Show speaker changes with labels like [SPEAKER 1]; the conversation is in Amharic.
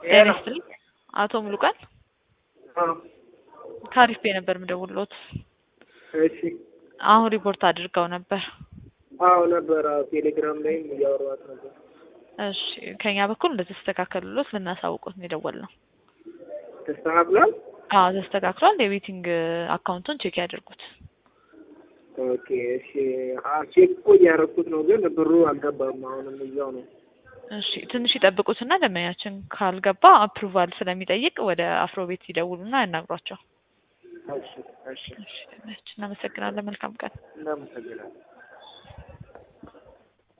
[SPEAKER 1] ጤና ይስጥልኝ አቶ ሙሉቀን ከአሪፍ ቤ ነበር የምደውልዎት።
[SPEAKER 2] እሺ
[SPEAKER 1] አሁን ሪፖርት አድርገው ነበር።
[SPEAKER 2] አዎ ነበር። አዎ ቴሌግራም ላይም እያወራኋት ነበር።
[SPEAKER 1] እሺ ከኛ በኩል እንደተስተካከሉሎት ልናሳውቆት ነው የደወልነው።
[SPEAKER 2] ተስተካክሏል።
[SPEAKER 1] አዎ ተስተካክሏል። የቤቲንግ አካውንቱን ቼክ ያድርጉት።
[SPEAKER 2] ኦኬ እሺ። አዎ ቼክ እኮ እያደረኩት ነው፣ ግን ብሩ አልገባም። አሁንም እዛው ነው።
[SPEAKER 1] እሺ ትንሽ ይጠብቁትና ደንበኛችን ካልገባ አፕሩቫል ስለሚጠይቅ ወደ አፍሮ ቤት ይደውሉና ያናግሯቸው።
[SPEAKER 2] እሺ እሺ።
[SPEAKER 1] እሺ እናመሰግናለን። መልካም ቀን።
[SPEAKER 2] እናመሰግናለን።